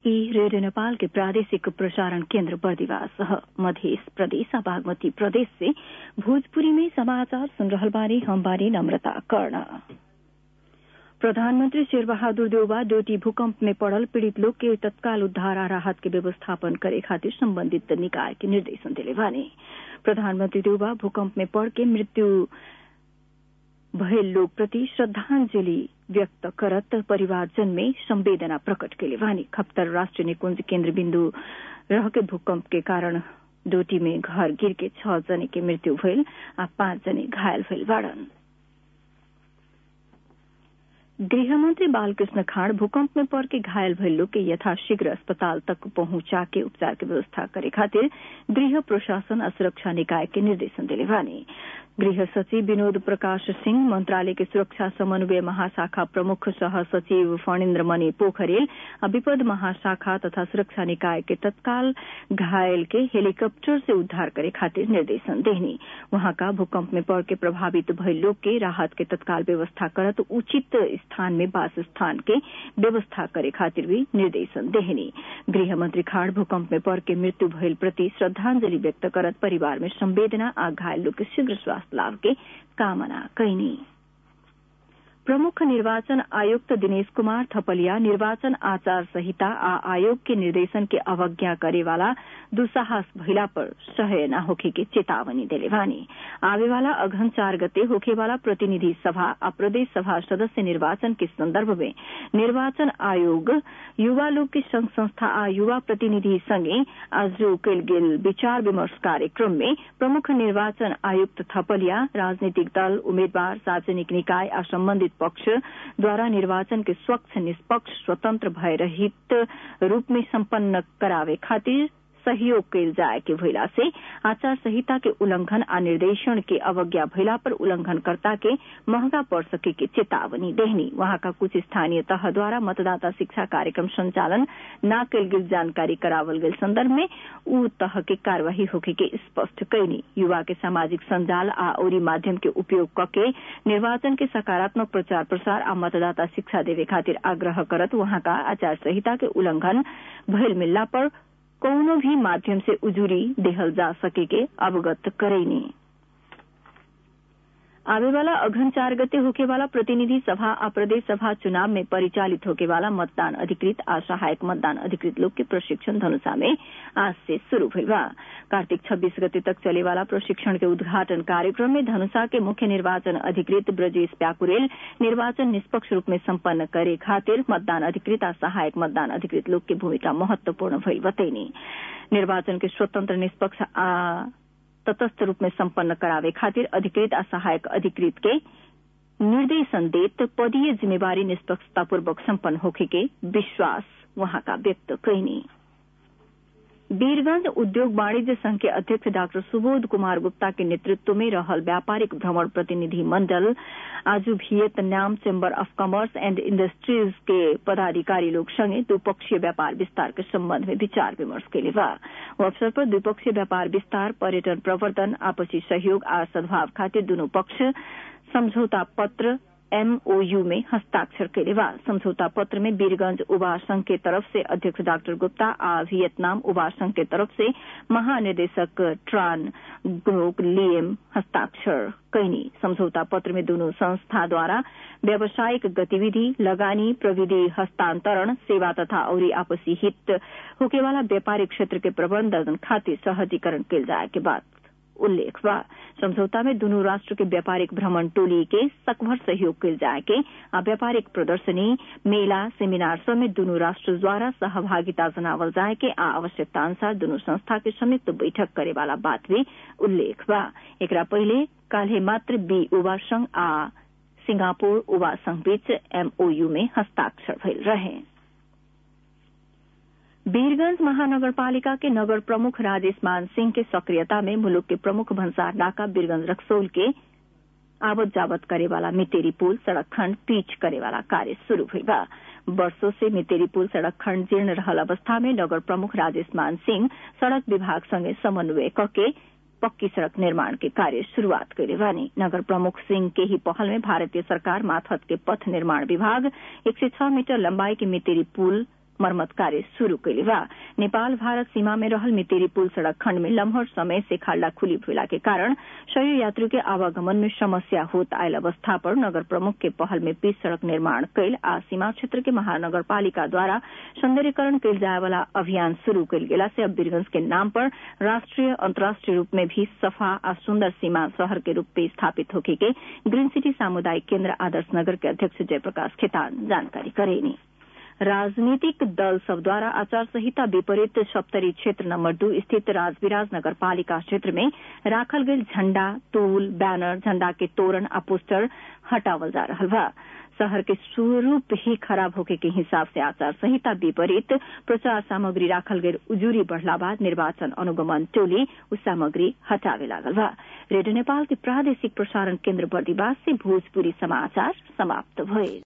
ई रेडियो नेपाल के प्रादेशिक प्रसारण केन्द्र बर्दिवास मध्य प्रदेश आ बागमती प्रदेश से भोजपुरी में समाचार सुन रहल बानी हम बानी नम्रता कर्ण प्रधानमंत्री शेरबहादुर देउबा डोटी भूकंप में पड़ल पीड़ित लोग के तत्काल उद्धार आ राहत के व्यवस्थापन करे खातिर सम्बन्धित निकाय के निर्देशन दिले बानी प्रधानमंत्री देउबा भूकंप में पड़ के मृत्यु भयल लोग प्रति श्रद्धांजलि व्यक्त करत परिवारजन में संवेदना प्रकट केले वानी खप्तर राष्ट्रिय निकुंज केन्द्र बिन्दु रह के भूकंप के कारण डोटी में घर गिर के छ जने के मृत्यु भइल आ पाँच जने घायल भइल बाड़न गृहमंत्री बालकृष्ण खाड़ भूकंप में पड़ के घायल भइल लोग के यथाशीघ्र अस्पताल तक पहुंचा के उपचार के व्यवस्था करे खातिर गृह प्रशासन आ सुरक्षा निकाय के निर्देशन दिले बानी गृह सचिव विनोद प्रकाश सिंह मंत्रालय के सुरक्षा समन्वय महाशाखा प्रमुख सह सचिव फणिन्द्र मणि पोखरेल आ विपद महाशाखा तथा सुरक्षा निकाय के तत्काल घायल के हेलीकॉप्टर से उद्धार करे खातिर निर्देशन देहनी वहां का भूकंप में पड़ के प्रभावित भइल लोग के राहत के तत्काल व्यवस्था करत उचित स्थान में वास स्थान के व्यवस्था करे खातिर भी निर्देशन देहनी गृह मंत्री खाड़ भूकंप में पड़ के मृत्यु भइल प्रति श्रद्धांजलि व्यक्त करत परिवार में संवेदना आ घायल लोग के शीघ्र स्वास्थ्य लाभ के कामना कैनी प्रमुख निर्वाचन आयुक्त दिनेश कुमार थपलिया निर्वाचन आचार संहिता आ आयोग के निर्देशन के अवज्ञा करे वाला दुस्साहस भइला पर सह्य न होखे के चेतावनी देले बानी आवे वाला अघन चार गते होखे वाला प्रतिनिधि सभा आ प्रदेश सभा सदस्य निर्वाचन के संदर्भ में निर्वाचन आयोग युवा लोग के संघ संस्था आ युवा प्रतिनिधि संगे आज कयल गेल विचार विमर्श कार्यक्रम में प्रमुख निर्वाचन आयुक्त थपलिया राजनीतिक दल उम्मीदवार सार्वजनिक निकाय आ सम्बन्धित पक्ष द्वारा निर्वाचन के स्वच्छ निष्पक्ष स्वतंत्र भय रहित रूप में सम्पन्न करावे खातिर सहयोग कैल जाए के भइला से आचार संहिता के उल्लंघन आ निर्देशन के अवज्ञा भइला पर उल्लंघनकर्ता के महंगा पड़ सके के चेतावनी देहनी वहां का कुछ स्थानीय तह द्वारा मतदाता शिक्षा कार्यक्रम संचालन न कैल गेल जानकारी करावल गेल संदर्भ में उ तह के कार्यवाही होके के स्पष्ट कैनी युवा के सामाजिक संजाल आ औरी माध्यम के उपयोग कके निर्वाचन के सकारात्मक प्रचार प्रसार आ मतदाता शिक्षा देवे खातिर आग्रह करत वहां का आचार संहिता के उल्लंघन भइल मिलला पर कौनो भी माध्यम से उजूरी देहल जा सके के अवगत करैनी आवे वाला अघन चार गते होके वाला प्रतिनिधि सभा आ प्रदेश सभा चुनाव में परिचालित होके वाला मतदान अधिकृत आ सहायक मतदान अधिकृत लोग के प्रशिक्षण धनुषा में आज से शुरू भइल बा कार्तिक छब्बीस गते तक चले वाला प्रशिक्षण के उद्घाटन कार्यक्रम में धनुषा के मुख्य निर्वाचन अधिकृत ब्रजेश प्याकुरेल निर्वाचन निष्पक्ष रूप में सम्पन्न करे खातिर मतदान अधिकृत आ सहायक मतदान अधिकृत लोग के भूमिका महत्वपूर्ण भइल बतैनी निर्वाचन के स्वतंत्र निष्पक्ष आ तटस्थ रूप में सम्पन्न करावे खातिर अधिकृत आ सहायक अधिकृत के निर्देशन देत पदीय जिम्मेवारी निष्पक्षतापूर्वक सम्पन्न होखे के विश्वास वहां का व्यक्त कैनी वीरगंज उद्योग वाणिज्य संघ के अध्यक्ष डाक्टर सुबोध कुमार गुप्ता के नेतृत्व में रहल व्यापारिक भ्रमण प्रतिनिधि मंडल आज Vietnam chamber of commerce and industries के पदाधिकारी लोग संगे द्विपक्षीय व्यापार विस्तार के संबंध में विचार विमर्श के लिए बा अवसर पर द्विपक्षीय व्यापार विस्तार पर्यटन प्रवर्धन आपसी सहयोग आ सद्भाव खातिर दोनों पक्ष समझौता पत्र एमओयू में हस्ताक्षर कैले बा समझौता पत्र में वीरगंज उबा संघ के तरफ से अध्यक्ष डॉक्टर गुप्ता आ वियतनाम उबा संघ के तरफ से महानिदेशक ट्रान ग्रोक लिएम हस्ताक्षर कैनी समझौता पत्र में दोनों संस्था द्वारा व्यावसायिक गतिविधि लगानी प्रविधि हस्तांतरण सेवा तथा और आपसी हित होके वाला व्यापारिक क्षेत्र के प्रबंधन खातिर सहजीकरण कैल जाए के बाद उल्लेख बा समझौता में दुनू राष्ट्र के व्यापारिक भ्रमण टोली के सकभर सहयोग कैल जाए के आ व्यापारिक प्रदर्शनी मेला सेमिनार सब में दुनू राष्ट्र द्वारा सहभागिता जनावल जाए के आ आवश्यकता अनुसार दुनू संस्था के संयुक्त बैठक करे वाला बात भी उल्लेख बा एकरा पहिले काल्हे मात्र बी उबा संघ आ सिंगापुर उबा संघ बीच एमओयू में हस्ताक्षर भइल रहे वीरगंज महानगरपालिका के नगर प्रमुख राजेश मान सिंह के सक्रियता में मुलुक के प्रमुख भंसार नाका वीरगंज रक्सौल के आवत जावत करे वाला मितेरी पुल सड़क खंड पीच करे वाला कार्य शुरू हुई बा वर्षों से मितेरी पुल सड़क खंड जीर्ण रहल अवस्था में नगर प्रमुख राजेश मान सिंह सड़क विभाग संगे समन्वय कके पक्की सड़क निर्माण के कार्य शुरूआत करे बानी नगर प्रमुख सिंह के ही पहल में भारतीय सरकार माथत के पथ निर्माण विभाग एक सौ छह मीटर लंबाई के मितेरी पुल मरम्मत कार्य शुरू कैले बा नेपाल भारत सीमा में रहल मितेरी पुल सड़क खंड में लम्हर समय से खाल्डा खुली भइला के कारण शरीर यात्री के आवागमन में समस्या होत आयल अवस्था पर नगर प्रमुख के पहल में पिच सड़क निर्माण कैल आ सीमा क्षेत्र के महानगर पालिका द्वारा सौंदर्यकरण कैल जाए वाला अभियान शुरू कैल गेला से अब वीरगंज के नाम पर राष्ट्रीय अंतर्राष्ट्रीय रूप में भी सफा आ सुंदर सीमा शहर के रूप में स्थापित होके के ग्रीन सिटी सामुदायिक केन्द्र आदर्श नगर के अध्यक्ष जयप्रकाश खेतान जानकारी करेनी राजनीतिक दल सब द्वारा आचार संहिता विपरीत सप्तरी क्षेत्र नंबर दू स्थित राजविराज नगर पालिका क्षेत्र में राखल गेल झंडा तूल बैनर झंडा के तोरण आ पोस्टर हटावल जा रहा बा शहर के स्वरूप ही खराब होके के हिसाब से आचार संहिता विपरीत प्रचार सामग्री राखल गेल उजूरी बढ़ला बाद निर्वाचन अनुगमन टोली उस सामग्री हटावे लागल बा रेडियो नेपाल के प्रादेशिक प्रसारण केन्द्र बर्दीवास से भोजपुरी समाचार समाप्त भइल